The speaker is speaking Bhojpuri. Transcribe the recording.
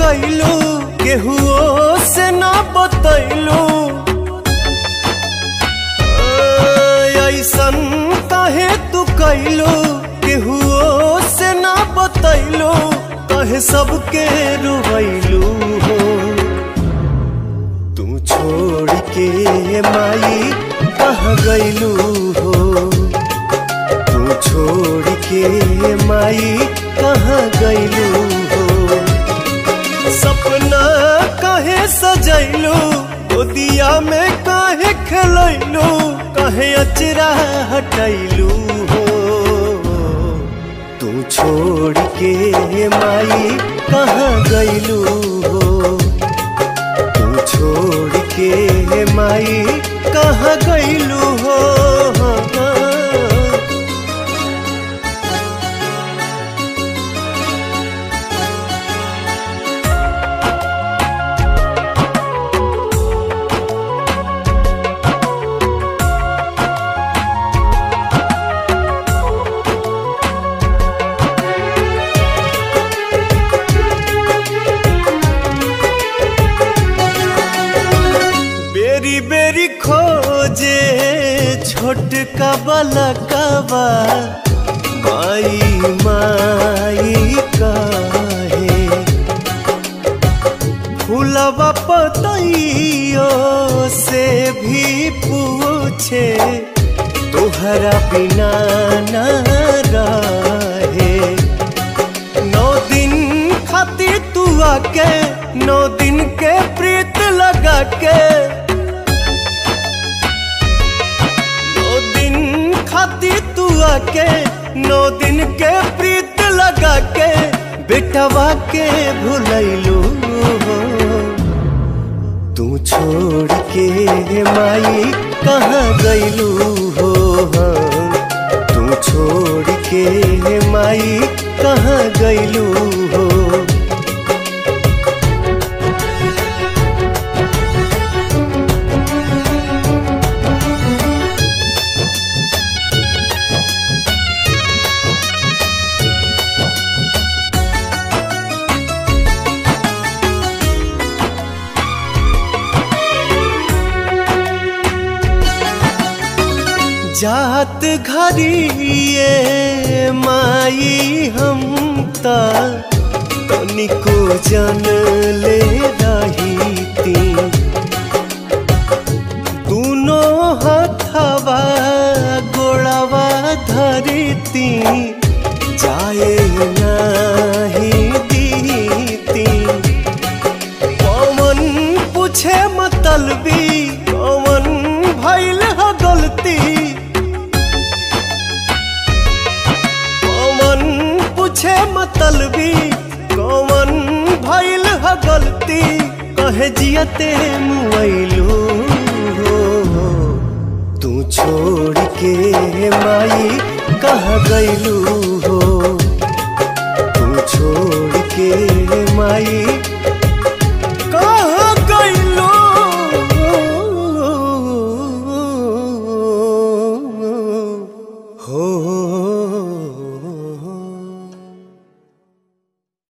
कैलू केहुओ से ना बतैलू ऐसन काहे तू कैलू केहुओ से ना बतैलू कहे सबके रुवैलू हो तू छोड़ के माई कहाँ गैलू हो तू छोड़ के माई कहाँ गैलू हो सपना काहे सजैलू गोदिया में काहे खेलैलू काहे अचरा हटैलू हो तू छोड़ के माई कहाँ गैलू हो तू छोड़ के माई कहाँ गैलू हो बेरी बेरी खोजे छोटका बलकवा माई माई काहे फूलवा पतइयो से भी पूछे तोहरा बिना ना रहे नौ दिन खातिर तू आके नौ दिन के प्रीत लगा के नौ दिन खातिर तू आके नौ दिन के प्रीत लगा के बेटवा के भुलैलू हो तू छोड़ के माई कहाँ गैलू हो तू छोड़ के माई कहाँ गैलू हो जात घरिए माई हम ता तनिको जन ले रही ती दोनों हथवा गोड़वा धरती जाए नाही दीती पवन पूछे मतलबी पवन भैल ह गलती पवन पूछे मतलबी कौन भैल ह गलती कहे जियते मुआइलू हो तू छोड़ के माई कह गैलू हो तू छोड़ के माई